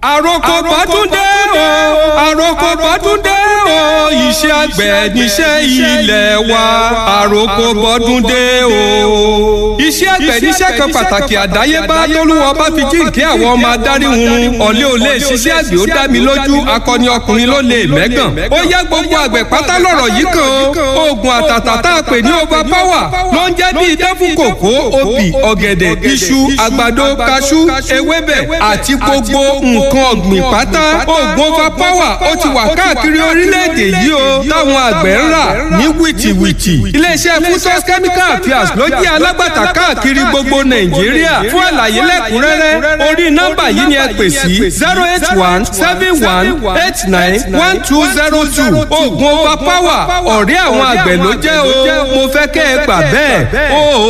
àròkọ bọ́dúndé o àròkọ bọ́dúndé o iṣẹ́ àgbẹ̀ níṣẹ́ ilẹ̀ wa àròkọ bọ́dúndé o. iṣẹ́ àgbẹ̀ níṣẹ́ kan pàtàkì àdáyébá tólúwa bá fi jíǹkí àwọn ọmọ adarí hun ọ̀lẹ́ ò lè ṣiṣẹ́ àgbẹ̀ ó dá mi lójú akọni ọkùnrin ló lè mẹ́gàn. ó yá gbogbo àgbẹ̀ pátá lọ̀rọ̀ yìí kan oògùn àtàtà tá a pè ní over power ló ń jẹ́ bí idán fún kòkó obì ọ̀gẹ̀dẹ̀ iṣu àgbàdo kaṣú ewébẹ̀ àti gbogbo nǹkan ọ̀gbìn pátá oògùn over power ó ti wà káàkiri orílẹ̀-èdè yìí o táwọn àgbẹ̀ ń rà ní wìtìwìtì iléeṣẹ́ fusos chemical affairs ló jẹ́ alágbàtà káàkiri gbogbo nàìjíríà fún àlàyé lẹ́kùnrẹ́rẹ́ orí nọ́mbà yìí ni ẹ pè sí zero eight one seven one eight nine one two zero two oògùn over power ọ̀rẹ́ àwọn àgbẹ̀ ló jẹ́ o mo fẹ́ kẹ́ ẹ gbà bẹ́ẹ̀ o.